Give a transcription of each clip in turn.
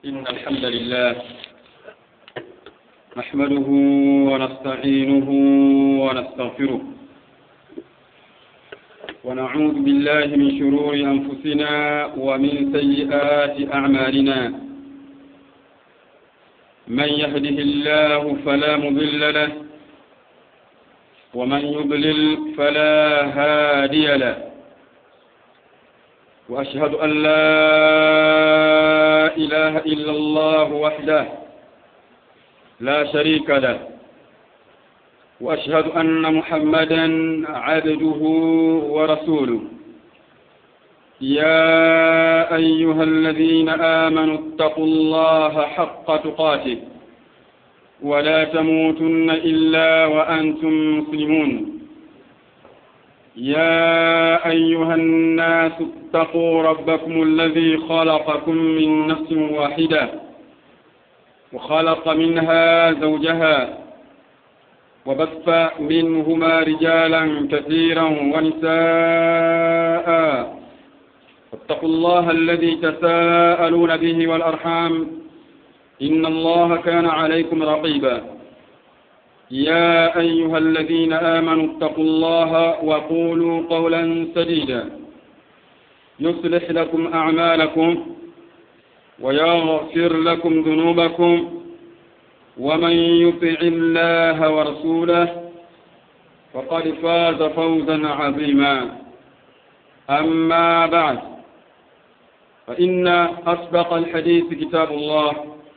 إن الحمد لله نحمده ونستعينه ونستغفره ونعوذ بالله من شرور أنفسنا ومن سيئات أعمالنا من يهده الله فلا مضل له ومن يضلل فلا هادي له وأشهد أن لا إله إلا الله وحده لا شريك له وأشهد أن محمدا عبده ورسوله يا أيها الذين آمنوا اتقوا الله حق تقاته ولا تموتن إلا وأنتم مسلمون يا أيها الناس اتقوا ربكم الذي خلقكم من نفس واحدة وخلق منها زوجها وبث منهما رجالا كثيرا ونساء واتقوا الله الذي تساءلون به والأرحام إن الله كان عليكم رقيبا يا أيها الذين آمنوا اتقوا الله وقولوا قولا سديدا يصلح لكم أعمالكم ويغفر لكم ذنوبكم ومن يطع الله ورسوله فقد فاز فوزا عظيما أما بعد فإن أصدق الحديث كتاب الله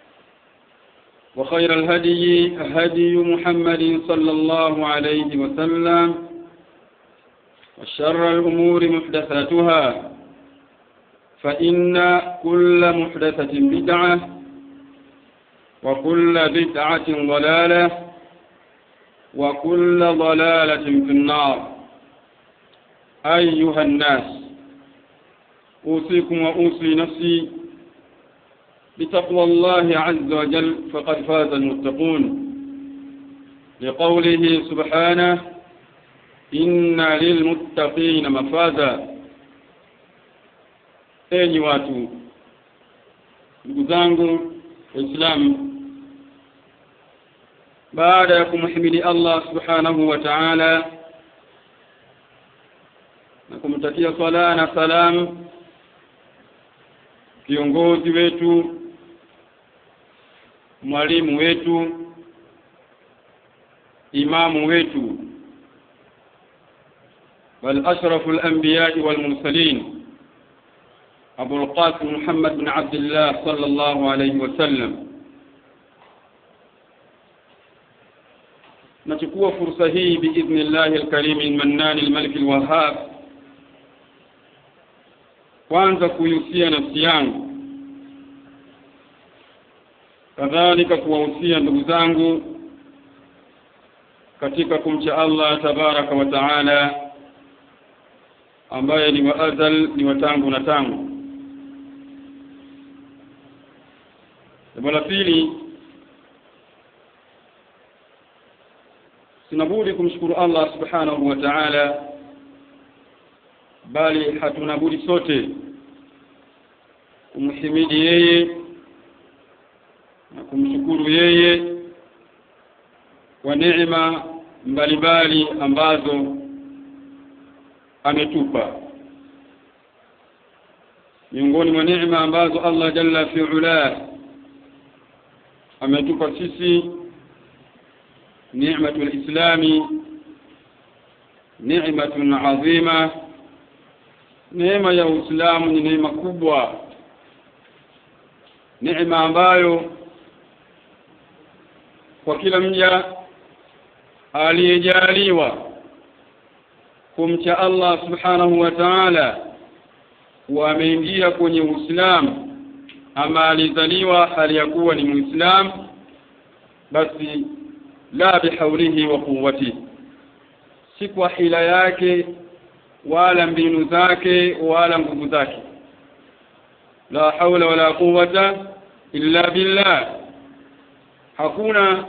وخير الهدي هدي محمد صلى الله عليه وسلم وشر الأمور محدثاتها فإن كل محدثة بدعة وكل بدعة ضلالة وكل ضلالة في النار أيها الناس أوصيكم وأوصي نفسي بتقوى الله عز وجل فقد فاز المتقون لقوله سبحانه إن للمتقين مفازا enyi watu ndugu zangu waislamu baada ya kumhimidi allah subhanahu wa taala na kumtakia swala na salam kiongozi wetu mwalimu wetu imamu wetu bal ashrafu al-anbiya'i wal mursalin أبو القاسم محمد بن عبد الله صلى الله عليه وسلم nachukua fursa hii biidhni llahi alkarim almannan almalik alwahhab kwanza kuihusia nafsi yangu kadhalika kuwahusia ndugu zangu katika kumcha Allah tabaraka wa taala ambaye ni wa azal ni wa tangu na tangu jambo la pili sinabudi kumshukuru Allah subhanahu wa ta'ala bali hatuna budi sote kumhimidi yeye na kumshukuru yeye kwa neema mbalimbali ambazo ametupa miongoni mwa neema ambazo Allah jalla fi ula ametupa sisi ni'matu al-islami ni'matun azima neema ya Uislamu ni neema kubwa neema ambayo kwa kila mja aliyejaliwa kumcha Allah subhanahu wa ta'ala wameingia kwenye Uislamu ama alizaliwa hali ya kuwa ni Muislamu basi la bihaulihi wa quwwati si kwa hila yake wala mbinu zake wala nguvu zake la haula wala quwwata illa billah hakuna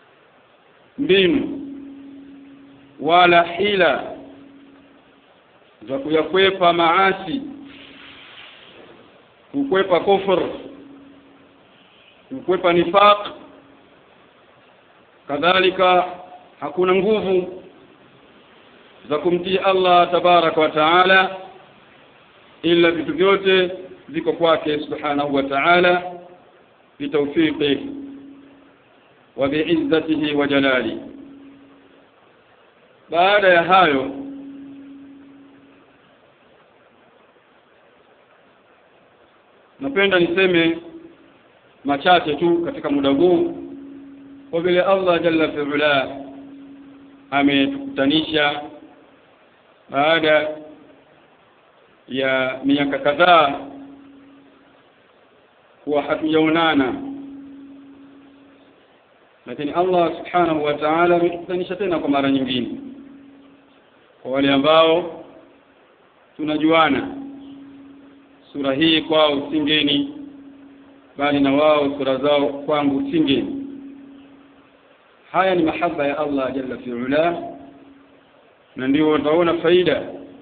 mbinu wala hila za kuyakwepa maasi kukwepa kufur kukwepa nifaq kadhalika hakuna nguvu za kumtii Allah tabaraka wa taala ila vitu vyote viko kwake subhanahu wa ta'ala bitawfiqi wa bi'izzatihi wa jalali baada ya hayo napenda niseme machache tu katika muda huu kwa vile Allah jalla fi'ala ametukutanisha baada ya miaka kadhaa kuwa hatujaonana lakini Allah subhanahu wa ta'ala ametukutanisha tena kwa mara nyingine kwa wale ambao tunajuana sura hii kwao singeni bali na wao sura zao kwangu singeni haya ni mahaba ya Allah jalla fi'ala na ndio utaona faida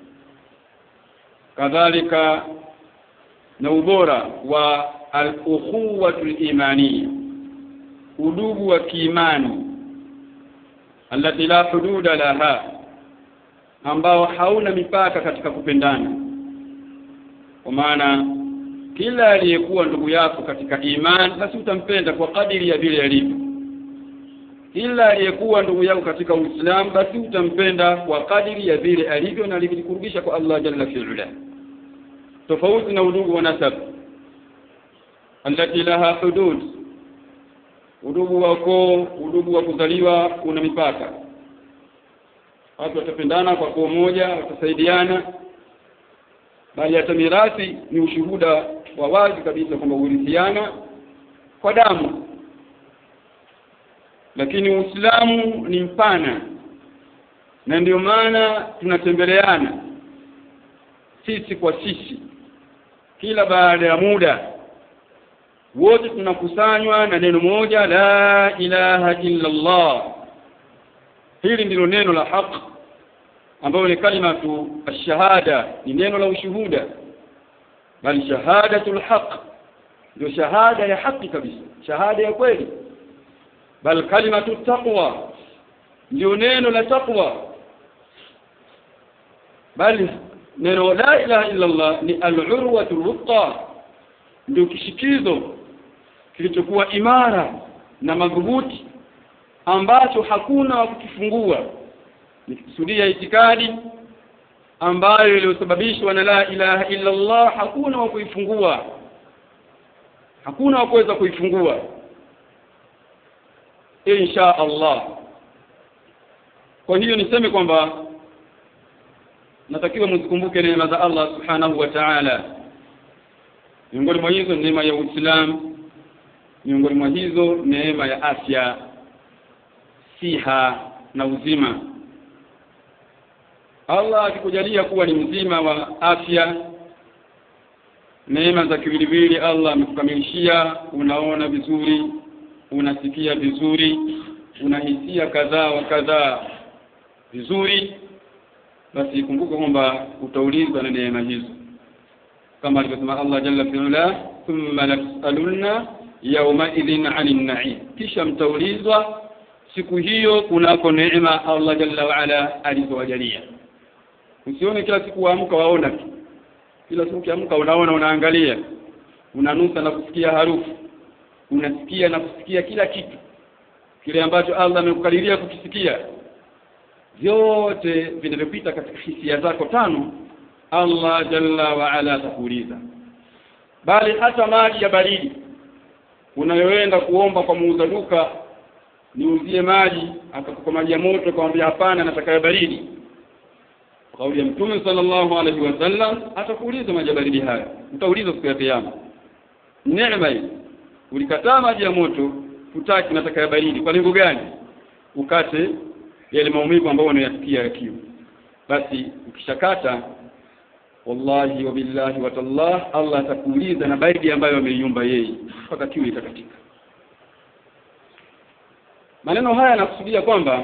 kadhalika na ubora wa al-ukhuwatu al-imaniyya udugu wa kiimani allati la hududa laha ambao hauna mipaka katika kupendana kwa maana kila aliyekuwa ndugu yako katika imani basi utampenda kwa kadiri ya vile alivyo kila aliyekuwa ndugu yako katika Uislamu basi utampenda kwa kadiri ya vile alivyo na alivyokurudisha kwa Allah jalla fi'ala tofauti na udugu wa nasab allati laha hudud udugu wako udugu wa kuzaliwa una mipaka watu watapendana kwa koo moja watasaidiana bali hata mirathi ni ushuhuda wa wazi kabisa kwamba urithiana kwa damu lakini Uislamu ni mpana na ndio maana tunatembeleana sisi kwa sisi kila baada ya muda wote tunakusanywa na neno moja la ilaha illa Allah hili ndilo neno la haki ambayo ni kalimatu ash-shahada ni neno la ushuhuda bali shahadatul haq ndio shahada ya haki kabisa shahada ya kweli bal kalimatu taqwa ndio neno la taqwa bali neno la ilaha illa Allah ni al-urwatul wuthqa ndio kishikizo kilichokuwa imara na madhubuti ambacho hakuna wa kukifungua nikikusudia itikadi ambayo iliyosababishwa na la ilaha illa Allah hakuna wa kuifungua hakuna wa kuweza kuifungua insha Allah kwa hiyo niseme kwamba natakiwa mzikumbuke neema za Allah subhanahu wa ta'ala miongoni mwa hizo neema ya Uislamu miongoni mwa hizo neema ya afya siha na uzima Allah akikujalia kuwa ni mzima wa afya neema za kiwiliwili Allah amekukamilishia unaona vizuri unasikia vizuri unahisia kadhaa wa kadhaa vizuri basi kumbuka kwamba utaulizwa na neema hizo kama alivyosema Allah jalla fi'ala thumma lasalunna yawma idhin 'anil na'im kisha mtaulizwa siku hiyo kunako neema Allah jalla wa ala alizowajalia usione kila siku waamka waona tu kila siku ukiamka unaona unaangalia unanusa na kusikia harufu unasikia na kusikia kila kitu kile ambacho Allah amekukadiria kukisikia vyote vinavyopita katika hisia zako tano Allah jalla wa ala atakuuliza bali hata maji ya baridi unayoenda kuomba kwa muuza duka niuzie maji akakupa maji ya moto akamwambia hapana nataka ya baridi kauli ya mtume sallallahu alaihi wasallam atakuuliza maji ya baridi haya utaulizwa siku ya kiyama neema hii ulikataa maji ya moto hutaki nataka ya baridi kwa lengo gani ukate yale maumivu ambayo unayasikia ya kiu basi ukishakata wallahi wa billahi wa tallah Allah atakuuliza na baridi ambayo ameiumba yeye mpaka kiu itakatika maneno haya yanakusudia kwamba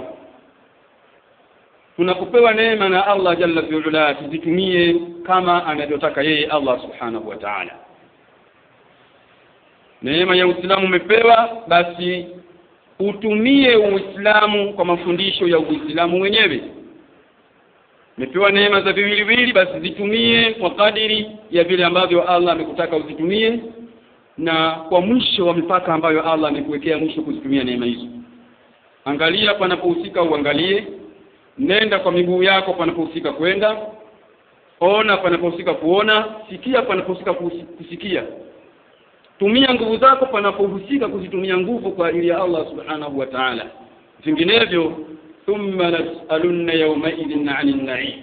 tunapopewa neema na Allah jalla fi'ala tuzitumie kama anavyotaka yeye Allah subhanahu wa ta'ala neema ya Uislamu umepewa basi utumie Uislamu kwa mafundisho ya Uislamu wenyewe umepewa neema za viwiliwili basi zitumie kwa kadiri ya vile ambavyo Allah amekutaka uzitumie na kwa mwisho wa mipaka ambayo Allah amekuwekea mwisho kuzitumia neema hizo angalia panapohusika uangalie nenda kwa miguu yako panapohusika kwenda ona panapohusika kuona sikia panapohusika kusikia tumia nguvu zako panapohusika kuzitumia nguvu kwa ajili ya Allah subhanahu wa ta'ala vinginevyo thumma nas'alunna yawmaidhin 'anil na'im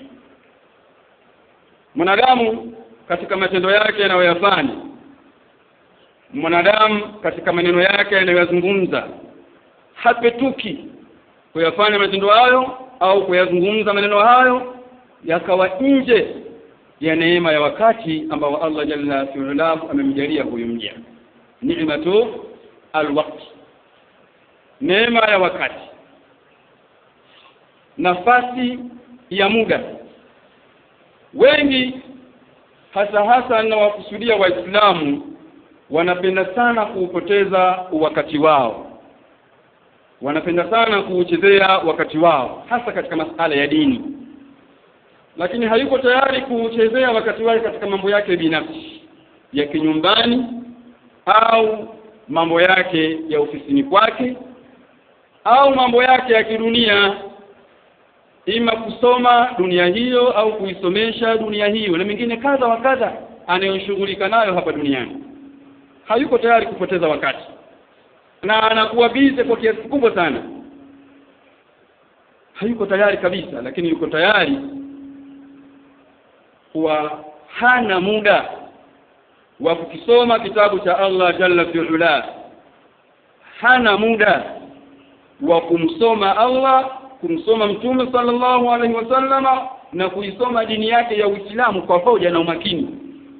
mwanadamu katika matendo yake anayoyafanya mwanadamu katika maneno yake anayoyazungumza hapetuki kuyafanya matendo hayo au kuyazungumza maneno hayo yakawa nje ya neema ya wakati ambao Allah jalla fi'alahu amemjalia huyu mja ni'matu alwaqt neema ya wakati nafasi ya muda wengi hasa hasa na wakusudia waislamu wanapenda sana kuupoteza wakati wao wanapenda sana kuuchezea wakati wao hasa katika masala ya dini lakini hayuko tayari kuuchezea wakati wake katika mambo yake binafsi ya kinyumbani au mambo yake ya ofisini kwake au mambo yake ya kidunia ima kusoma dunia hiyo au kuisomesha dunia hiyo na mengine kadha wa kadha anayoshughulika nayo hapa duniani hayuko tayari kupoteza wakati na anakuwa bize kwa kiasi kikubwa sana hayuko tayari kabisa lakini yuko tayari kuwa hana muda wa kukisoma kitabu cha Allah jalla fi'ala hana muda wa kumsoma Allah kumsoma mtume sallallahu alaihi wasallama na kuisoma dini yake ya Uislamu kwa hoja na umakini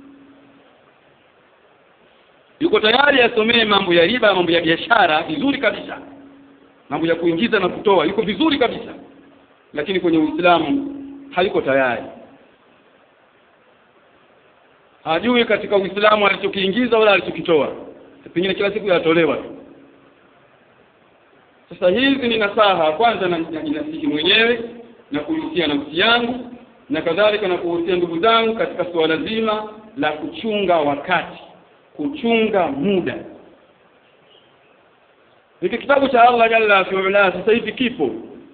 yuko tayari asomee mambo ya riba mambo ya biashara vizuri kabisa mambo ya kuingiza na kutoa yuko vizuri kabisa lakini kwenye Uislamu hayuko tayari hajui katika Uislamu alichokiingiza wala alichokitoa pengine kila siku yatolewa tu sasa hizi ni nasaha kwanza najinasihi mwenyewe na kuhusia nafsi yangu na kadhalika na kuhusia ndugu zangu katika suala zima la kuchunga wakati kuchunga muda hiki kitabu cha Allah jalla fi'ala sasa hivi kipo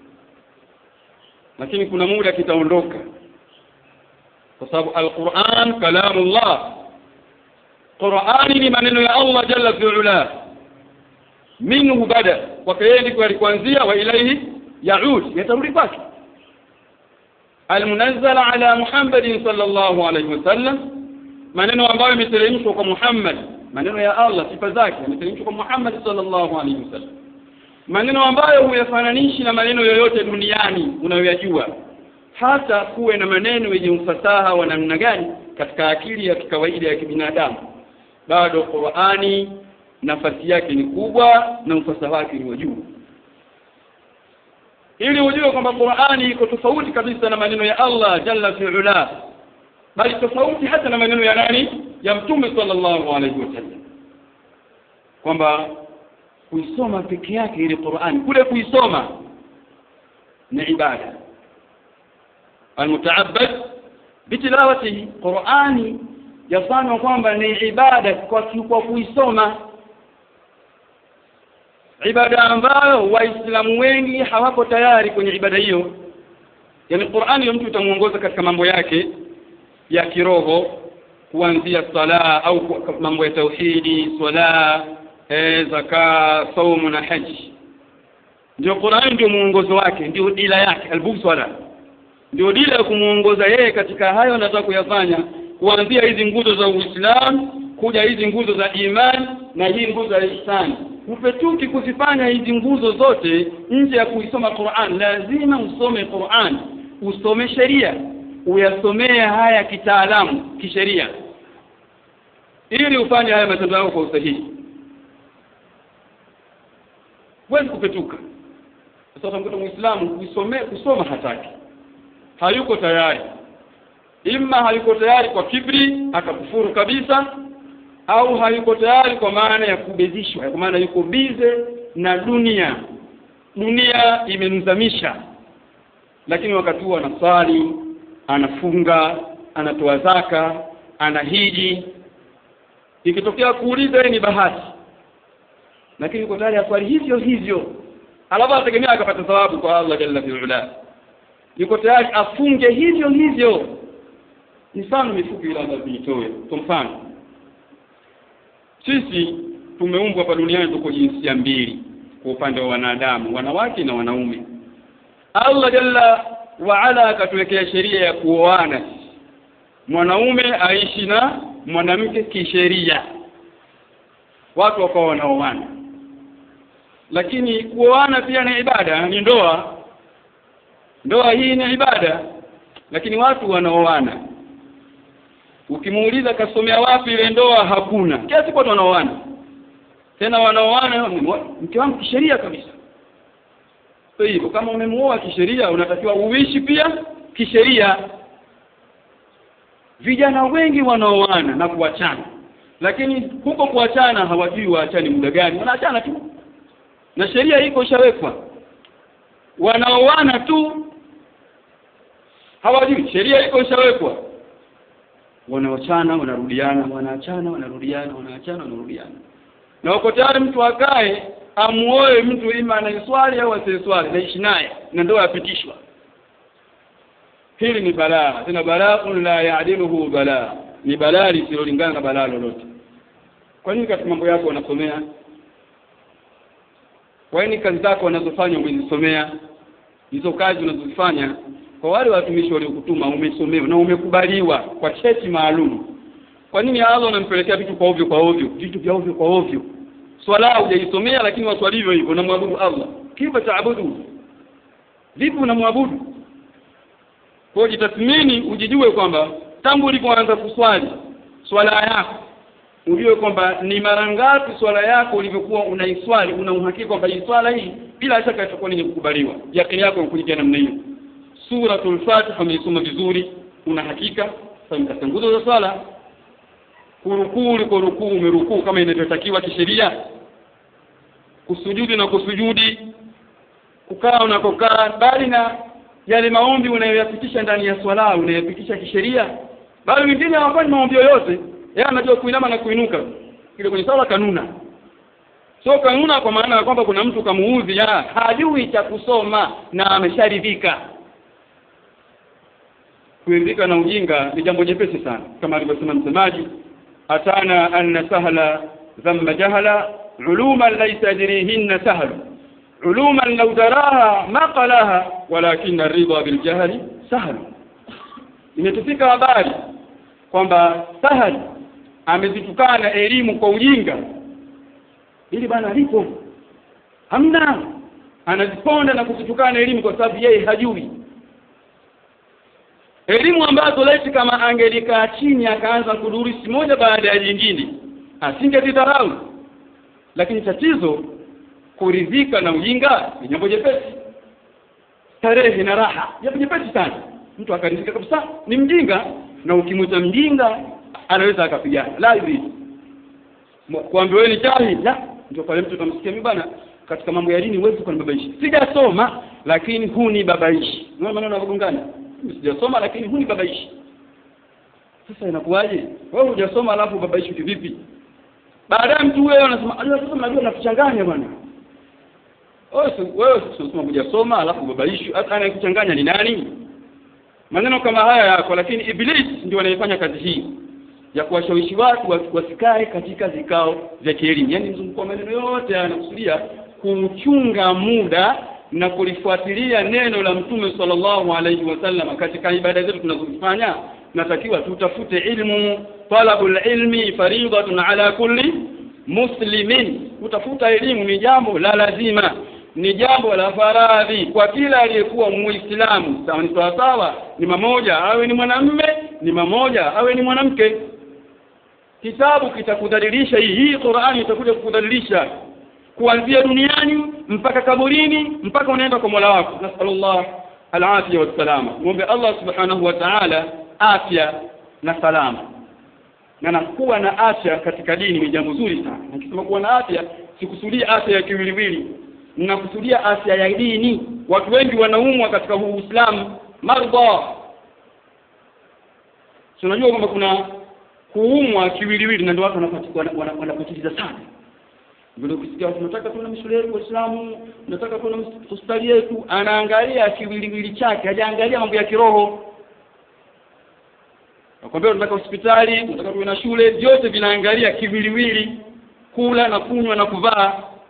lakini kuna muda kitaondoka kwa sababu alquran kalamullah qurani ni maneno ya Allah jalla fi'ala minhu bada kwake yeye ndiko alikuanzia wa ilaihi yaud yatarudi kwake almunazzala ala muhammadin sallallahu alaihi wasallam maneno ambayo yameteremshwa kwa Muhammad maneno ya Allah sifa zake yameteremshwa kwa Muhammad sallallahu alaihi wasallam maneno ambayo huyafananishi na maneno yoyote duniani unayoyajua hata kuwe na maneno yenye ufasaha wa namna gani katika akili ya kikawaida ya kibinadamu bado Qur'ani nafasi yake ni kubwa na ufasaha wake ni wa juu ili ujue kwamba Qur'ani iko tofauti kabisa na maneno ya Allah jalla fi'ala bali tofauti hata na maneno ya nani ya mtume sallallahu alaihi wasallam kwamba kuisoma peke yake ile Qur'ani kule kuisoma ni ibada almutaabbad bitilawatihi Qur'ani yafanywa kwamba ni ibada kwa kwa kuisoma ibada ambayo waislamu wengi hawako tayari kwenye ibada hiyo yani Qur'ani mtu utamuongoza katika mambo yake ya kiroho kuanzia sala au mambo ya tauhidi swala e, zaka saumu na haji ndio Qur'an ndio muongozo wake ndio dila yake albuswala ndio dila ya kumuongoza yeye katika hayo anataka kuyafanya kuanzia hizi nguzo za Uislamu kuja hizi nguzo za imani na hii nguzo ya ihsani upetuki kuzifanya hizi nguzo zote nje ya kuisoma Qur'an lazima usome Qur'an usome sheria uyasomee haya kitaalamu kisheria ili ufanye haya matendo yako kwa usahihi huwezi kupetuka sasa utamkuta muislamu kusome kusoma hataki hayuko tayari imma hayuko tayari kwa kibri akakufuru kabisa au hayuko tayari kwa maana ya kubezishwa kwa maana yuko bize na dunia dunia imemzamisha lakini wakati huo anasali anafunga anatoa zaka anahiji ikitokea kuuliza ni bahati lakini yuko tayari aswali hivyo hivyo alafu ategemea akapata thawabu kwa Allah jalla fi'ala yuko tayari afunge hivyo hivyo mifano mifupi ila nitoe kwa mfano sisi tumeumbwa hapa duniani tuko jinsia mbili kwa upande wa wanadamu wanawake na wanaume Allah jalla wa ala akatuwekea sheria ya kuoana mwanaume aishi na mwanamke kisheria watu wakawa wanaoana lakini kuoana pia ni ibada ni ndoa ndoa hii ni ibada lakini watu wanaoana ukimuuliza kasomea wapi ile ndoa hakuna kiasi watu wanaoana tena wanaoana mke wangu kisheria kabisa kwa hivyo kama umemuoa kisheria unatakiwa uishi pia kisheria vijana wengi wanaoana na kuachana lakini huko kuachana hawajui waachani muda gani wanaachana tu na sheria iko ishawekwa wanaoana tu hawajui sheria iko ishawekwa wanaochana wanarudiana wanaachana wanarudiana wanaachana wanarudiana na wako tayari mtu akae amuoe mtu ima anaiswali au asiyeswali naishi naye na ndoa yapitishwa hili ni balaa tena balaa la yaadiluhu balaa ni balaa lisilolingana na balaa lolote kwa nini katika mambo yako wanasomea kwa nini kazi zako wanazofanya umezisomea hizo kazi unazozifanya kwa wale watumishi waliokutuma umesomewa na umekubaliwa kwa cheti maalum kwa nini Allah unampelekea vitu kwa ovyo kwa ovyo vitu vya ovyo kwa ovyo swala hujaisomea lakini waswali hivyo hivyo unamwabudu Allah kifa taabudu vipi unamwabudu kwa jitathmini ujijue kwamba tangu ulipoanza kuswali swala yako ujue kwamba ni mara ngapi swala yako ulivyokuwa unaiswali una uhakika kwamba hii swala hii bila shaka itakuwa ni kukubaliwa yakini yako inakuja namna hiyo suratul fatiha umeisoma vizuri una hakika sasa nguzo za swala kurukuu uliko rukuu umerukuu kama inavyotakiwa kisheria kusujudi na kusujudi kukaa unakokaa bali na yale maombi unayoyapitisha ndani ya swala unayopitisha kisheria bali wengine hawafanyi maombi yoyote yeye anajua kuinama na kuinuka kile kwenye sala kanuna sio kanuna kwa maana ya kwamba kuna mtu kamuudhi ya hajui cha kusoma na amesharidhika kuridhika na ujinga ni jambo jepesi sana kama alivyosema msemaji atana anna sahla dhamma jahala uluman laysa yadrihinna sahl uluman law daraha ma qalaha walakin ar-ridha bil jahli sahl imetufika habari kwamba sahal amezitukana elimu kwa ujinga ili bana alipo hamna anaziponda na kuzitukana elimu kwa sababu yeye hajui elimu ambazo laiti kama angelikaa chini akaanza kudurisi moja baada ya jingine asingezidharau lakini tatizo kuridhika na ujinga ni jambo jepesi starehe na raha jambo jepesi sana mtu akaridhika kabisa ni mjinga na ukimwita mjinga anaweza akapigana la hivi kuambiwa wewe ni jahili la ndio pale mtu utamsikia mimi bana katika mambo ya dini huwezi kunibabaishi sijasoma lakini huni babaishi unaona maneno yanagongana sijasoma lakini huni babaishi sasa inakuwaje wewe hujasoma alafu babaishi kivipi baadaye mtu huyo anasema unajua sasa mnajua nakuchanganya bwana wewe sio hujasoma alafu babaishi hata anayekuchanganya ni nani maneno kama haya yako lakini iblis ndio anayefanya kazi hii ya kuwashawishi watu wasikae katika vikao vya kielimu yaani mzunguko wa maneno yote anakusudia kuchunga muda na kulifuatilia neno la mtume sallallahu alaihi wasallam katika ibada zetu tunazofanya natakiwa tutafute ilmu talabul ilmi faridatun ala kulli muslimin kutafuta elimu ni jambo la lazima ni jambo la faradhi kwa kila aliyekuwa muislamu sawa ni sawa sawa ni mamoja awe ni mwanamme ni mamoja awe ni mwanamke kitabu kitakudhalilisha hii hii Qur'ani itakuja kukudhalilisha kuanzia duniani mpaka kaburini mpaka unaenda kwa Mola wako nasallallahu alafia wassalama muombe Allah subhanahu wa ta'ala afya na salama na na kuwa na afya katika dini ni jambo zuri sana nikisema kuwa na afya sikusudia afya ya kiwiliwili ninakusudia afya ya dini watu wengi wanaumwa katika huu Uislamu mardha tunajua kwamba kuna kuumwa kiwiliwili na ndio watu wanapatiliza sana vile ukisikia tunataka tuwe na mishule yetu Waislamu tunataka tuwe na hospitali yetu anaangalia kiwiliwili chake hajaangalia mambo ya kiroho nakwambia tunataka hospitali tunataka tuwe na shule vyote vinaangalia kiwiliwili kula na kunywa na kuvaa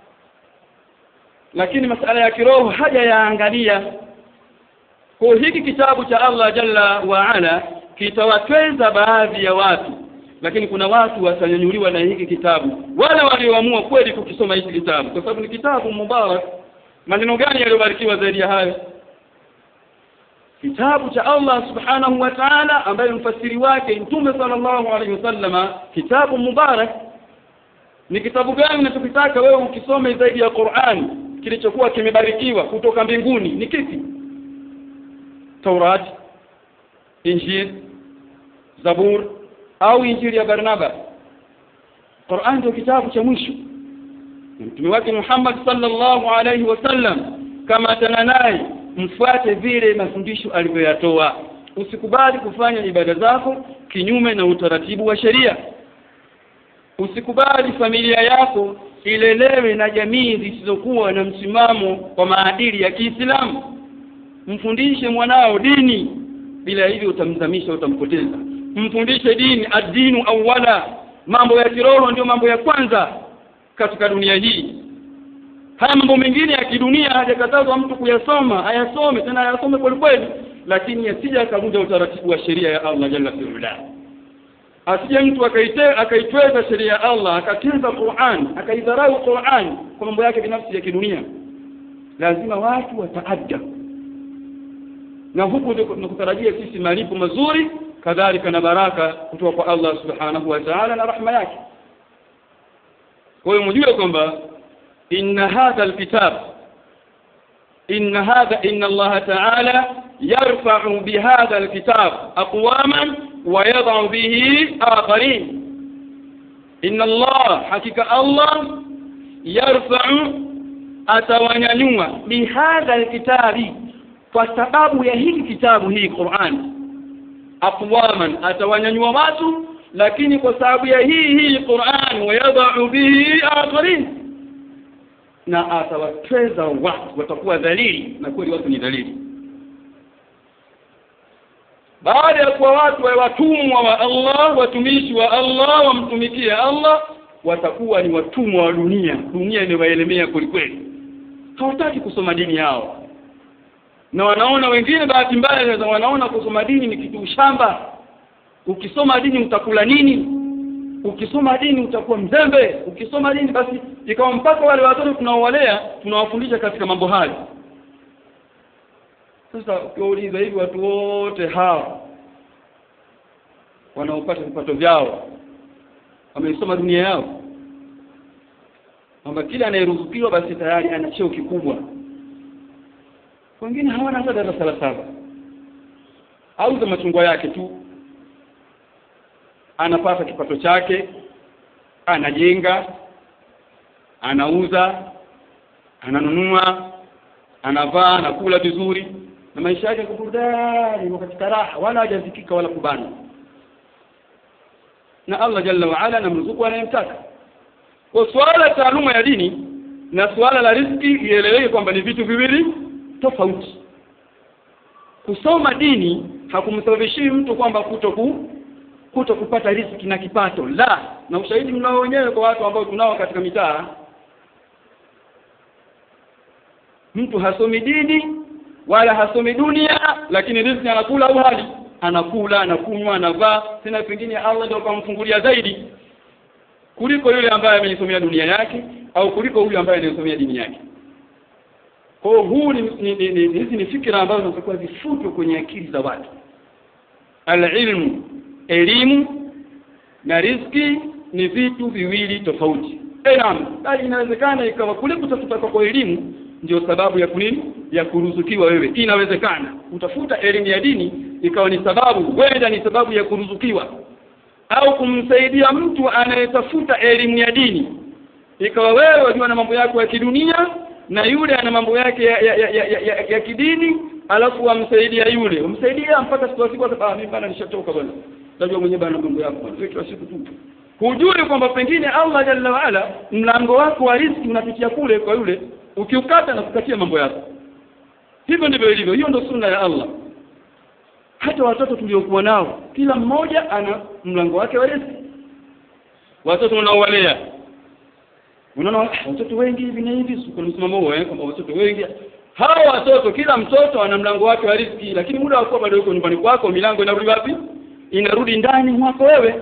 lakini masala ya kiroho haja yaangalia kwa hiki kitabu cha Allah jalla wa ala kitawatweza baadhi ya watu lakini kuna watu watanyanyuliwa na hiki kitabu wale walioamua kweli kukisoma hiki kitabu kwa sababu ni kitabu mubarak maneno gani yaliyobarikiwa zaidi ya hayo kitabu cha Allah subhanahu wa ta'ala ambaye mfasiri wake mtume sallallahu alaihi wasallama kitabu mubarak ni kitabu gani unachokitaka wewe ukisome zaidi ya Qur'an kilichokuwa kimebarikiwa kutoka mbinguni ni kipi Taurat Injil Zabur au Injili ya Barnaba Qur'an ndio kitabu cha mwisho mtume wake Muhammad sallallahu alaihi wasallam kama atana naye mfuate vile mafundisho alivyoyatoa usikubali kufanya ibada zako kinyume na utaratibu wa sheria usikubali familia yako ilelewe na jamii zisizokuwa na msimamo wa maadili ya Kiislamu mfundishe mwanao dini bila hivyo utamzamisha utampoteza mfundishe dini adinu awala mambo ya kiroho ndio mambo ya kwanza katika dunia hii haya mambo mengine ya kidunia hajakatazwa mtu kuyasoma ayasome tena ayasome kweli kweli lakini yasija akavunja utaratibu wa sheria ya Allah jalla fi'ala asije mtu akaite akaitweza sheria ya Allah akateza Qur'an akaidharau Qur'an kwa mambo yake binafsi ya kidunia lazima watu wataadda na huku tunakutarajia sisi malipo mazuri kadhalika na baraka kutoka kwa Allah subhanahu wa ta'ala na rahma yake kwa hiyo mjue kwamba inna hadha alkitab inna hadha inna Allah ta'ala yarfa'u bihadha alkitab aqwaman wa yad'u bihi akharin inna Allah hakika Allah yarfa'u atawanyanyua bihadha alkitabi kwa sababu ya hiki kitabu hii Qur'an aqwaman atawanyanyua watu lakini kwa sababu ya hii hii Qur'an wayadha'u bihi akharin na atawatweza watu watakuwa dhalili na kweli watu ni dhalili baada ya kuwa watu wa watumwa wa Allah watumishi wa Allah wamtumikia Allah watakuwa ni watumwa wa dunia dunia inawaelemea kwelikweli hawataki kusoma dini yao na wanaona wengine bahati mbaya wanaona kusoma dini ni kitu shamba ukisoma dini utakula nini ukisoma dini utakuwa mzembe ukisoma dini basi ikawa mpaka wale watoto tunaowalea tunawafundisha katika mambo hayo sasa ukiwauliza hivi watu wote hawa wanaopata vipato vyao wameisoma dunia yao kwamba kila anayeruzukiwa basi tayari ana cheo kikubwa wengine hawana hata darasa la saba auza machungwa yake tu anapata kipato chake anajenga anauza ananunua anavaa anakula vizuri na maisha yake burudani katika raha wala hajazikika wala kubana na Allah jalla wa ala anamruzuku anayemtaka kwa swala taaluma ya dini na swala la riziki ieleweke kwamba ni vitu viwili tofauti kusoma dini hakumsababishi mtu kwamba kutoku kuto kupata riziki na kipato la na ushahidi mnao wenyewe kwa watu ambao tunao katika mitaa mtu hasomi dini wala hasomi dunia lakini riziki anakula au hali anakula anakunywa anavaa tena pengine Allah ndio akamfungulia zaidi kuliko yule ambaye ameisomea dunia yake au kuliko huyu ambaye anayesomea dini yake kwa huu ni, ni, ni, ni hizi ni fikra ambazo zinatakiwa zifutwe kwenye akili za watu alilmu elimu na riziki ni vitu viwili tofauti naam bali inawezekana ikawa kule kutafuta kwa elimu ndio sababu ya kunini ya kuruzukiwa wewe inawezekana utafuta elimu ya dini ikawa ni sababu wenda ni sababu ya kuruzukiwa au kumsaidia mtu anayetafuta elimu ya dini ikawa wewe wakiwa na mambo yako ya kidunia na yule ana mambo yake ya, ya, ya, ya, ya, ya kidini alafu wamsaidia yule umsaidia mpaka siku siku ah mimi bana nishatoka bwana najua mwenyewe bana mambo yako bwana wewe kila siku tu hujui kwamba pengine Allah jalla waala mlango wako wa riziki unapitia kule kwa yule ukiukata na kukatia mambo yako hivyo ndivyo ilivyo hiyo ndio sunna ya Allah hata watoto tuliokuwa nao kila mmoja ana mlango wake wa riziki watoto unaowalea unaona watoto wengi hivi na hivi kuna msimamo huo eh kwamba watoto wengi hawa watoto kila mtoto ana mlango wake wa riziki lakini muda wa kuwa bado yuko nyumbani kwako milango inarudi wapi inarudi ndani mwako wewe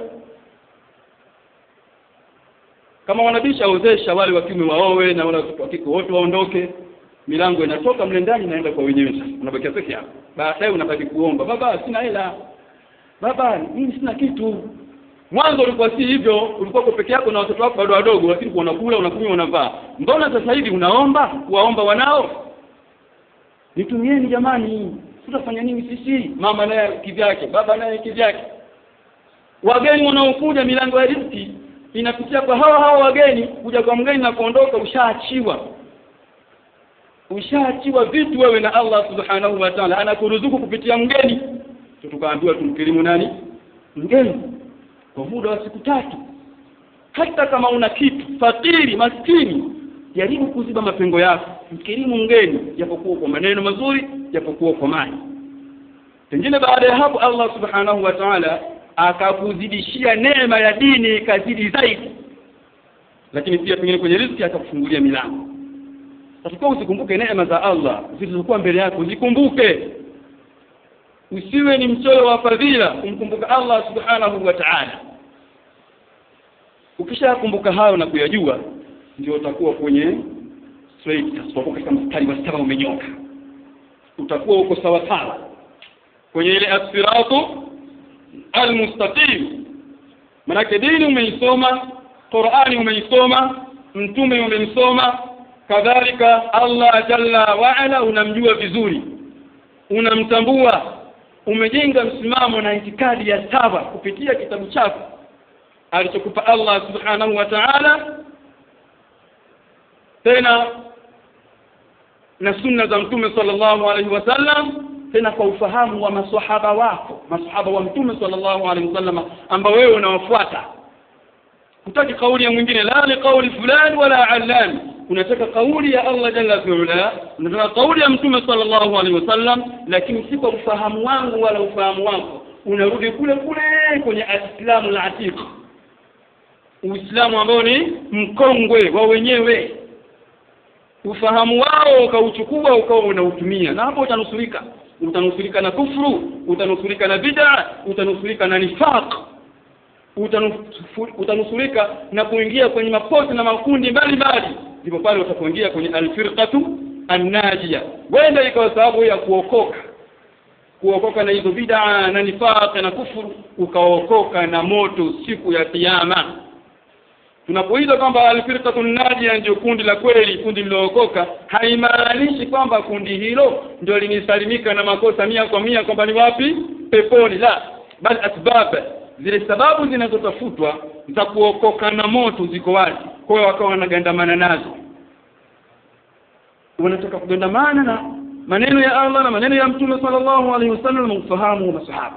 kama wanabisha ozesha wale wa kiume waowe na wale wa kike wote waondoke milango inatoka mle ndani inaenda kwa wenyewe sasa unabakia peke yako baadaye unabaki kuomba baba sina hela baba mimi sina kitu mwanzo ulikuwa si hivyo ulikuwa kwa peke yako na watoto wako bado wadogo lakini unakula unakunywa unavaa mbona sasa hivi unaomba kuwaomba wanao nitumieni jamani tutafanya nini sisi mama naye kivyake baba naye kivyake wageni wanaokuja milango ya riziki inapitia kwa hawa hawa wageni kuja kwa mgeni na kuondoka ushaachiwa ushaachiwa vitu wewe na Allah subhanahu wa ta'ala anakuruzuku kupitia mgeni tukaambiwa tumkirimu nani mgeni kwa muda wa siku tatu hata kama una kitu fakiri maskini jaribu kuziba mapengo yako mkirimu mgeni japokuwa kwa maneno mazuri japokuwa kwa mali pengine baada ya hapo Allah subhanahu wa ta'ala akakuzidishia neema ya dini ikazidi zaidi lakini pia pengine kwenye riziki akakufungulia milango Tatakiwa usikumbuke neema za Allah zilizokuwa mbele yako, zikumbuke. Usiwe ni mchoyo wa fadhila, kumkumbuka Allah subhanahu wa ta'ala. Ukishakumbuka hayo na kuyajua, ndio utakuwa kwenye straight, utakuwa katika mstari wa sawa umenyoka, utakuwa uko sawa sawa kwenye ile asiratu almustaqim. Manake dini umeisoma, Qur'ani umeisoma, mtume umemsoma, kadhalika Allah jalla waala unamjua vizuri unamtambua umejenga msimamo na itikadi ya sawa kupitia kitabu chako alichokupa Allah subhanahu wa ta'ala tena na sunna za mtume sallallahu alaihi wasallam tena kwa ufahamu wa maswahaba wako maswahaba wa mtume sallallahu alaihi wasallam ambao wewe unawafuata hutaki kauli ya mwingine la li kauli fulani wala allan unataka kauli ya Allah jalla fi'ala unataka kauli ya mtume sallallahu alaihi wasallam lakini si kwa ufahamu wangu wala ufahamu wako unarudi kule kule kwenye alislamu la atiq uislamu ambao ni mkongwe wa wenyewe ufahamu wao ukauchukua ukawa unautumia na hapo utanusurika utanusurika na kufru utanusurika na bid'a utanusurika na nifaq utanusurika na kuingia kwenye mapote na makundi mbalimbali ndipo pale utapoingia kwenye alfirqatu annajia wenda ikawa sababu ya kuokoka kuokoka na hizo bid'a na nifaq na kufuru ukaokoka na moto siku ya kiyama tunapoita kwamba alfirqatu najia ndio kundi la kweli kundi lilookoka haimaanishi kwamba kundi hilo ndio linisalimika na makosa mia kwa mia kwamba ni wapi peponi la bali asbab zile sababu zinazotafutwa za kuokoka na moto ziko wazi kwa hiyo wakawa wanagandamana nazo wanataka kugandamana na maneno ya Allah na maneno ya Mtume sallallahu alaihi wasallam na ufahamu wa masahaba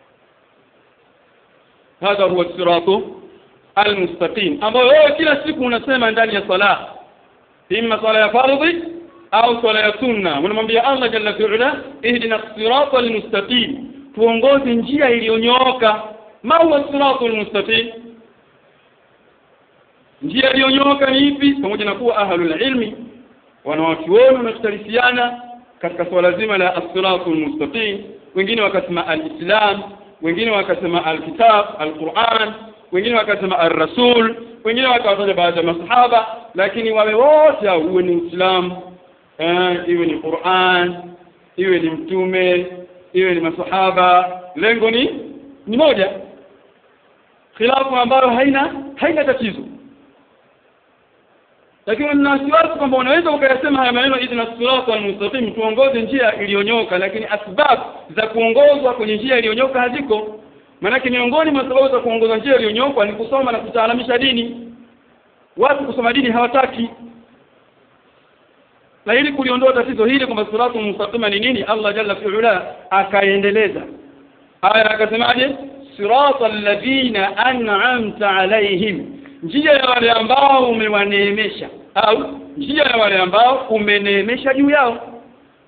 hadha huwa siratu almustaqim ambayo wewe kila siku unasema ndani ya sala imma sala ya fardhi au sala ya sunna unamwambia Allah jalla fi'ala ihdina sirata almustaqim tuongoze njia iliyonyooka ma huwa siratu almustaqim njia iliyonyooka ni ipi pamoja na kuwa ahlul ilmi wanawachuoni wanakhtalifiana katika swala zima la as-siratu almustaqim wengine wakasema al-islam wengine wakasema al-kitab al-Qur'an wengine wakasema ar-rasul wengine wakawataja baadhi ya masahaba lakini wawe wote uwe ni Uislamu eh, iwe ni Qur'an iwe ni mtume iwe ni masahaba lengo ni ni moja khilafu ambayo haina haina tatizo lakini nina wasiwasi kwamba unaweza ukayasema haya maneno idhna sirata almustaqim tuongoze njia iliyonyoka lakini asbab za kuongozwa kwenye njia iliyonyoka haziko maanake miongoni mwa sababu za kuongoza njia iliyonyooka ni kusoma na kutaalamisha dini watu kusoma dini hawataki na ili kuliondoa tatizo hili kwamba siratu mustaqima ni nini Allah jalla fi'ala akaendeleza aya akasemaje sirata alladhina an'amta alaihim njia ya wale ambao umewaneemesha au njia ya wale ambao umeneemesha juu yao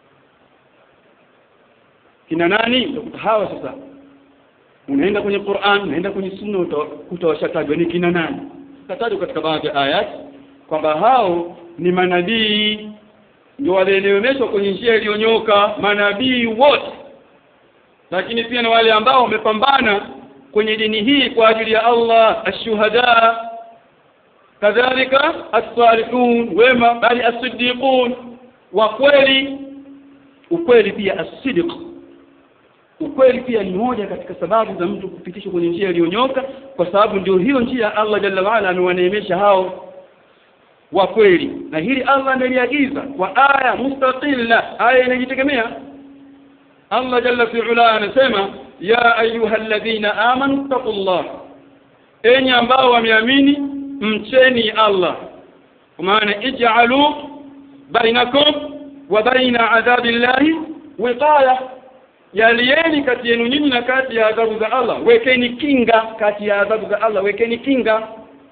kina nani utakuta hawa sasa unaenda kwenye Qur'an unaenda kwenye sunna utakuta washatajwa ni kina nani tatajwa katika baadhi ya ayat kwamba hao ni manabii ndio walielelemeshwa kwenye njia iliyonyoka manabii wote lakini pia na wale ambao wamepambana kwenye dini hii kwa ajili ya Allah ashuhada kadhalika as-salihun wema bali as-siddiqun wa kweli ukweli pia as-sidq ukweli pia ni moja katika sababu za mtu kupitishwa kwenye njia iliyonyoka kwa sababu ndio hiyo njia Allah jalla waala amewaneemesha hao wa kweli na hili Allah ameliagiza kwa aya mustaqilla aya inajitegemea Allah jalla fi'ala anasema ya ayyuhalladhina amanu taqullah enyi ambao wameamini mcheni Allah kwa maana ij'alu bainakum wa baina adhabillahi wiqaya yalieni kati yenu nyinyi na kati ya adhabu za Allah wekeni kinga kati ya adhabu za Allah wekeni kinga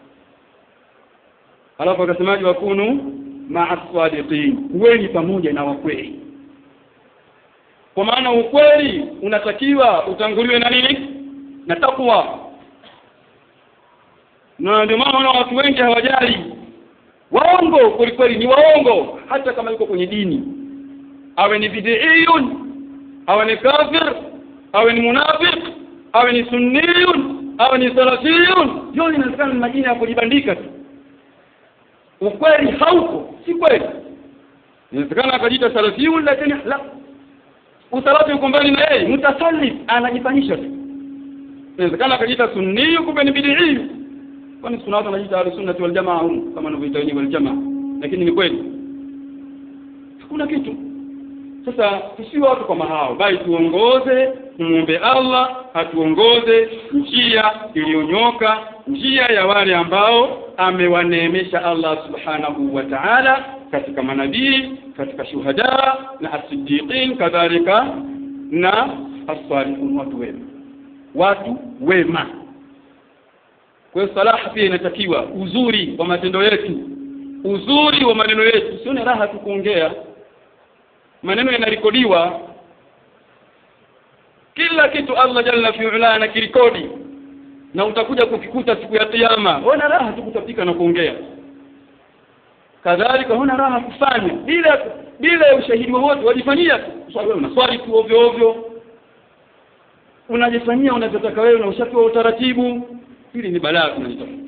alafu akasemaje wakunu ma'a sadiqin kuweni pamoja na wakweli kwa maana ukweli unatakiwa utanguliwe na nini na takwa na ndio maana watu wengi hawajali waongo kwelikweli ni waongo hata kama yuko kwenye dini awe ni bid'iyun awe ni kafir awe ni munafiq awe ni sunniyun awe ni salafiyun yote inawezekana ni majina ya kujibandika tu ukweli hauko si kweli inawezekana akajiita salafiyun lakini la usalafi uko mbali na yeye mutasallif anajifanyisha tu inawezekana akajiita sunniyu kumbe ni bidii kwani sunna watu wanajiita ahlusunnati wal jamaa hum kama wanavyoita wenyewe wal jamaa lakini ni kweli hakuna kitu sasa tusiwe watu kama hao bali tuongoze muombe Allah atuongoze njia iliyonyoka njia ya wale ambao amewaneemesha Allah subhanahu wa ta'ala katika manabii katika shuhada na as-siddiqin kadhalika na as-salihun watu wema watu wema kwa hiyo salaha pia inatakiwa uzuri wa matendo yetu uzuri wa maneno yetu sione raha tu kuongea maneno yanarekodiwa kila kitu Allah jalla fi'ala anakirekodi na utakuja kukikuta siku ya kiyama huna raha tu kutapika na kuongea kadhalika huna raha kufanya bila bila ushahidi wowote wajifanyia swali wewe unaswali tu ovyo ovyo unajifanyia unavyotaka wewe na ushapewa utaratibu hili ni balaa tunalitafuta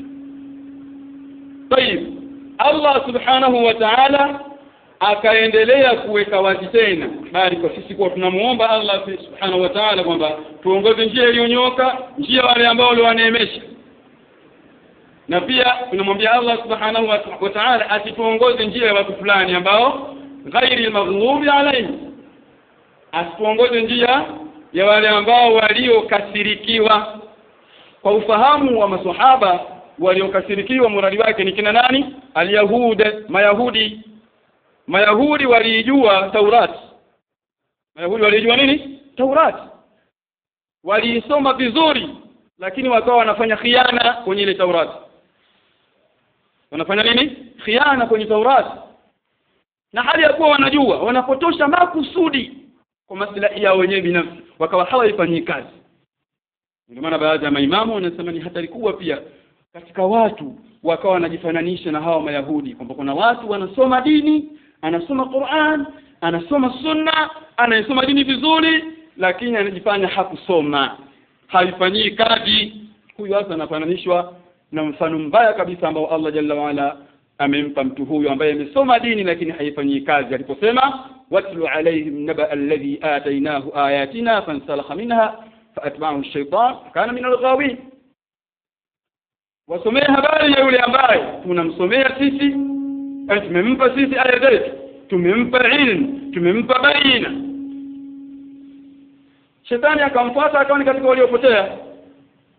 طيب Allah subhanahu wa ta'ala akaendelea kuweka wazi tena bali kwa sisi kuwa tunamuomba Allah subhanahu wa ta'ala kwamba tuongoze njia iliyonyoka njia wale ambao waliwaneemesha na pia tunamwambia Allah subhanahu wa ta'ala asituongoze njia ya watu fulani ambao ghairi maghlubi alayhi asituongoze njia ya wale ambao waliokasirikiwa kwa ufahamu wa maswahaba waliokasirikiwa muradi wake ni kina nani alyahude mayahudi mayahudi waliijua taurati mayahudi walijua nini taurati waliisoma vizuri lakini wakawa wanafanya khiana kwenye ile taurati wanafanya nini khiana kwenye taurati na hali ya kuwa wanajua wanapotosha makusudi kwa maslahi yao wenyewe binafsi wakawa hawaifanyii kazi ndio maana baadhi ya maimamu wanasema ni hatari kubwa pia katika watu wakawa wanajifananisha na hawa mayahudi kwamba kuna watu wanasoma dini anasoma Qur'an anasoma sunna anayesoma dini vizuri lakini anajifanya hakusoma haifanyii kazi huyu hasa anafananishwa na mfano mbaya kabisa ambao Allah jalla waala amempa mtu huyu ambaye amesoma dini lakini haifanyii kazi aliposema watlu alaihim naba alladhi atainahu ayatina fansalakha minha faatba'ahu ash-shaytan kana min al-ghawin wasomee habari ya yule ambaye tunamsomea sisi tumempa sisi aya zetu tumempa ilmu tumempa baina shetani akamfuata akawa ni katika waliopotea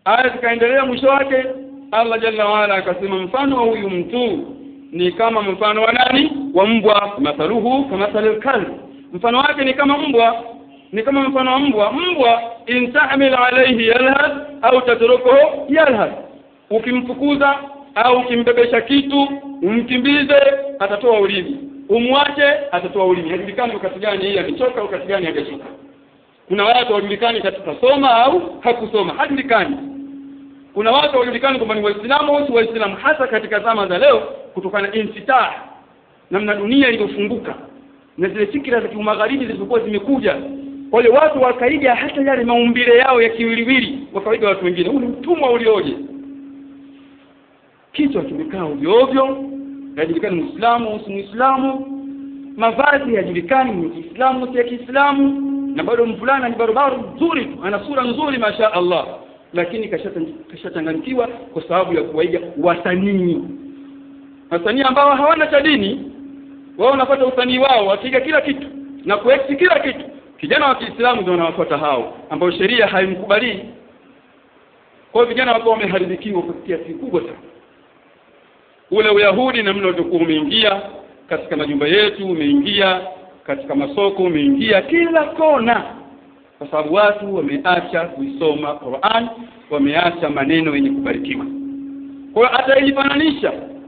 aya zikaendelea mwisho wake Allah jalla waala akasema mfano wa huyu mtu ni kama mfano wa nani wa mbwa mathaluhu kamathali kalb mfano wake ni kama mbwa ni kama mfano wa mbwa mbwa in tahmil alayhi yalhad au tatrukuhu yalhad ukimfukuza au ukimbebesha kitu umkimbize atatoa ulimi umwache atatoa ulimi hajulikani wakati gani yeye amechoka wakati gani hajachoka kuna watu hawajulikani katika soma au hakusoma hajulikani kuna watu hawajulikani kwamba ni waislamu au si waislamu hasa katika zama za leo kutokana na insitah namna dunia ilivyofunguka na zile fikra za kimagharibi zilizokuwa zimekuja kwa hiyo watu wakaiga hata yale maumbile yao ya kiwiliwili wakaiga watu wengine huu ni utumwa ulioje kichwa kimekaa ovyo ovyo hajulikani muislamu au si muislamu mavazi hajulikani ni kiislamu si ya kiislamu na bado mvulana ni barobaro nzuri tu ana sura nzuri masha Allah lakini kashachanganyikiwa kwa sababu ya kuwaiga wasanii wasanii ambao hawana cha dini wao wanapata usanii wao wakiga kila kitu na kueksi kila kitu kijana wa Kiislamu ndio wanawafuata hao ambao sheria haimkubali kwa hiyo vijana wako wameharibikiwa kwa kiasi kikubwa sana ule uyahudi namna ulivyokuwa umeingia katika majumba yetu umeingia katika masoko umeingia kila kona kwa sababu watu wameacha kuisoma Qur'an wameacha maneno yenye kubarikiwa kwa hiyo ataijifananisha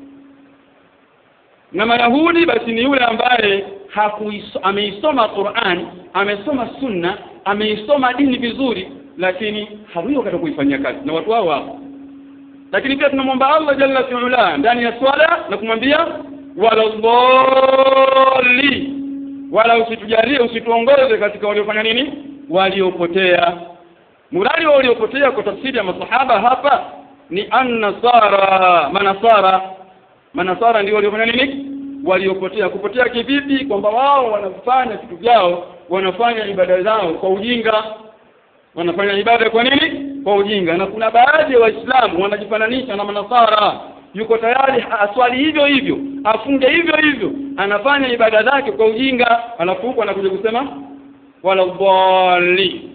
na Mayahudi basi ni yule ambaye hakuiso, ameisoma Qur'an amesoma sunna ameisoma dini vizuri lakini hawio katika kuifanyia kazi na watu hao wapo lakini pia tunamwomba Allah jalla fi'ala ndani ya swala na kumwambia wala dhalli wala usitujalie usituongoze katika waliofanya nini waliopotea muradi wa waliopotea kwa tafsiri ya masahaba hapa ni annasara manasara manasara ndio waliofanya nini waliopotea kupotea kivipi kwamba wao wanafanya vitu vyao wanafanya ibada zao kwa ujinga wanafanya ibada kwa nini kwa ujinga na kuna baadhi ya waislamu wanajifananisha na manasara yuko tayari aswali hivyo hivyo afunge hivyo hivyo anafanya ibada zake kwa ujinga alafu huko anakuja kusema wala dhali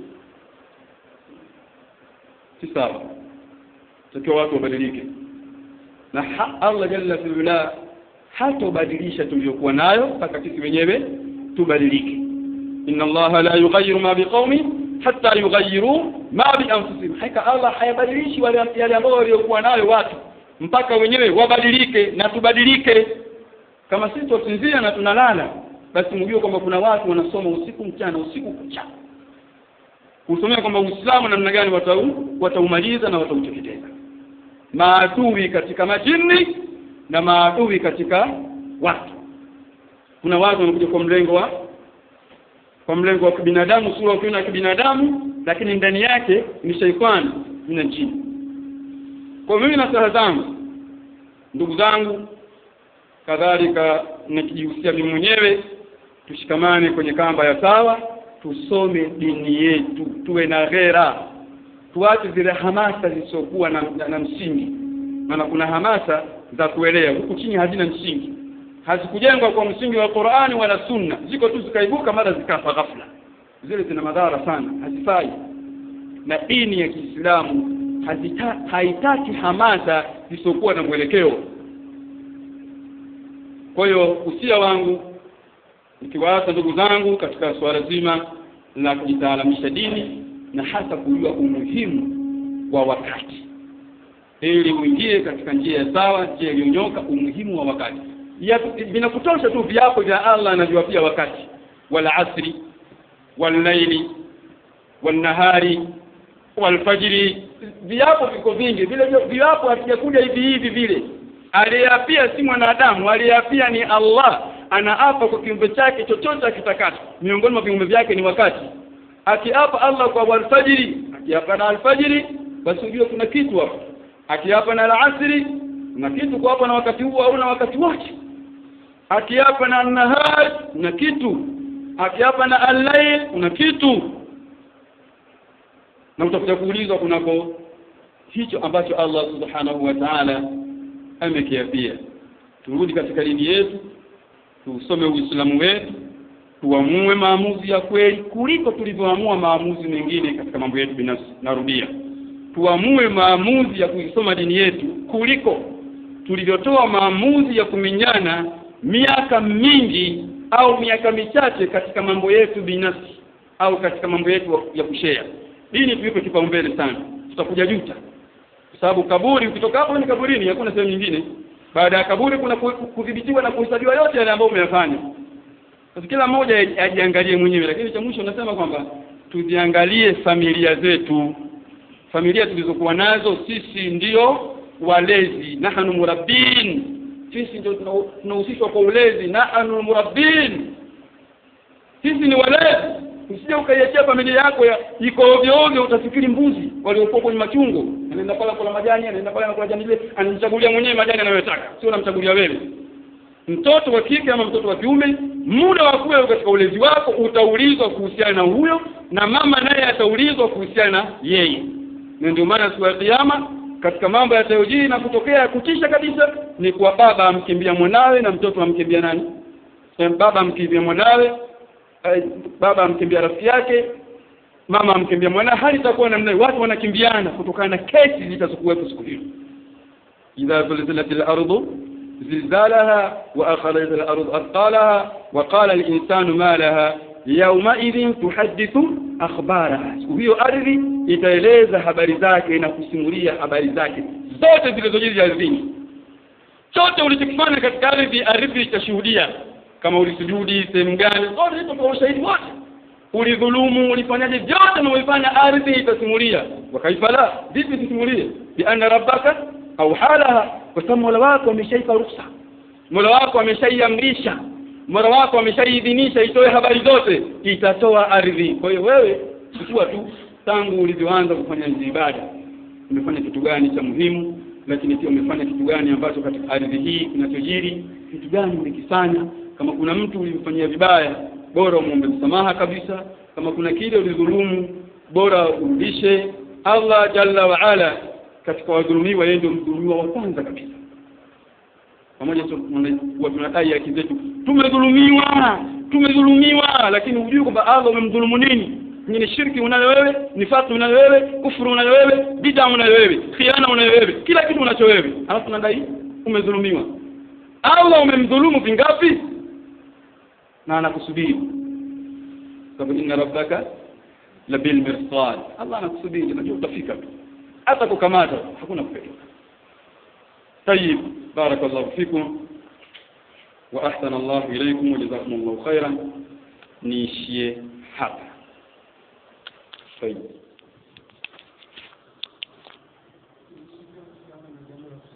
si sawa takiwa watu wabadilike na ha, Allah jalla fi'ala hatobadilisha tuliyokuwa nayo mpaka sisi wenyewe tubadilike inna Allah la yughayyiru ma biqaumin hatta yughayyiru ma bi anfusihim hakika Allah hayabadilishi wale yale ambao waliokuwa nayo watu mpaka wenyewe wabadilike na tubadilike kama sisi tusinzia na tunalala basi mjue kwamba kuna watu wanasoma usiku mchana usiku kucha kusomea kwamba Uislamu namna gani watau wataumaliza na watauteketeza maadui katika majini na maadui katika watu kuna watu wanakuja kwa mlengo wa kwa mlengo wa kibinadamu sura ukiona ya kibinadamu lakini ndani yake ni shaitani na jini kwa mimi na saha zangu ndugu zangu kadhalika nikijihusia mimi mwenyewe tushikamane kwenye kamba ya sawa tusome dini yetu tuwe na ghera tuache zile hamasa zisizokuwa na, na, na msingi maana kuna hamasa za kuelea huku chini hazina msingi hazikujengwa kwa msingi wa Qur'ani wala Sunna ziko tu zikaibuka mara zikafa ghafla zile zina madhara sana hazifai na dini ya Kiislamu haitaki hamasa zisizokuwa na mwelekeo kwa hiyo usia wangu nikiwaasa ndugu zangu katika suala zima la kujitaalamisha dini na hasa kujua umuhimu wa wakati ili uingie katika njia ya sawa njia iliyonyoka umuhimu wa wakati vinakutosha tu viapo vya Allah anavyowapia wakati wala asri walaili walnahari walfajiri viapo viko vingi vile viapo havijakuja hivi hivi vile aliyeapia si mwanadamu aliyeapia ni Allah anaapa kwa kiumbe chake chochote akitakacho miongoni mwa viumbe vyake ni wakati akiapa Allah kwa alfajiri akiapa na alfajiri basi ujue kuna kitu hapo akiapa na alasri kuna kitu kwa hapo na wakati huo au na wakati wake akiapa na nahar kuna kitu akiapa na al-layl kuna kitu na utakuja kuulizwa kunako hicho ambacho Allah subhanahu wa ta'ala amekiapia turudi katika dini yetu tusome uislamu wetu tuamue maamuzi ya kweli kuliko tulivyoamua maamuzi mengine katika mambo yetu binafsi narudia tuamue maamuzi ya kuisoma dini yetu kuliko tulivyotoa maamuzi ya kuminyana miaka mingi au miaka michache katika mambo yetu binafsi au katika mambo yetu ya kushea dini tuipe kipaumbele sana tutakuja juta kwa sababu kaburi ukitoka hapo ni kaburini hakuna sehemu nyingine baada ya kaburi kuna kudhibitiwa na kuhesabiwa yote yale ambayo umeyafanya sasa kila mmoja ajiangalie mwenyewe lakini cha mwisho nasema kwamba tuziangalie familia zetu familia tulizokuwa nazo sisi ndio walezi nahnu murabbin sisi ndio tunahusishwa kwa ulezi nahnu murabbin sisi ni walezi usije ukaiachia familia yako ya iko ovyo ovyo utafikiri mbuzi waliokuwa kwenye machungo anaenda pale kula majani anaenda pale anakula jani ile anajichagulia mwenyewe majani anayotaka sio unamchagulia wewe mtoto wa kike ama mtoto wa kiume muda wa kuwa katika ulezi wako utaulizwa kuhusiana na huyo na mama naye ataulizwa kuhusiana na yeye na ndio maana siku ya kiyama katika mambo yatayojiri na kutokea kutisha kabisa ni kwa baba amkimbia mwanawe na mtoto amkimbia nani baba amkimbia mwanawe baba amkimbia rafiki yake mama amkimbia mwanawe hali itakuwa namna watu wanakimbiana kutokana na kesi zitazokuwepo siku hiyo idha zulzilat al-ardu زلزالها وأخرجت الأرض أثقالها وقال الإنسان ما لها يومئذ تحدث أخبارها siku hiyo ardhi itaeleza habari zake na kusimulia habari zake zote zilizojiri ardhini chote ulichokifanya katika ardhi ardhi itashuhudia kama ulisujudi sehemu gani zote hizo kwa ushahidi wote ulidhulumu ulifanyaje vyote unavyofanya ardhi itasimulia wakaifa la vipi tisimulie bi anna rabbaka au halaha kwa sababu Mola wako ameshaipa ruhusa Mola wako ameshaiamrisha Mola wako ameshaiidhinisha itoe habari zote itatoa ardhi kwa hiyo wewe chukua tu tangu ulivyoanza kufanya hizi ibada umefanya kitu gani cha muhimu lakini pia umefanya kitu gani ambacho katika ardhi hii kinachojiri kitu gani ulikifanya kama kuna mtu ulimfanyia vibaya bora umuombe msamaha kabisa kama kuna kile ulidhulumu bora urudishe Allah jalla wa ala katika wadhulumiwa yeye ndio mdhulumiwa wa kwanza kabisa pamoja tunadai haki zetu tumedhulumiwa tumedhulumiwa lakini hujui kwamba Allah umemdhulumu nini ni shirki unayo wewe nifaqi unayo wewe kufuru unayo wewe bid'a unayo wewe khiana unayo wewe kila kitu unacho wewe alafu unadai umedhulumiwa Allah umemdhulumu vingapi na anakusubiri sababu inna rabbaka labil mirsad Allah anakusubiri najua utafika tu hata kukamata hakuna kupeleka طيب بارك الله فيكم واحسن الله اليكم وجزاكم الله خيرا نيشيه hapa طيب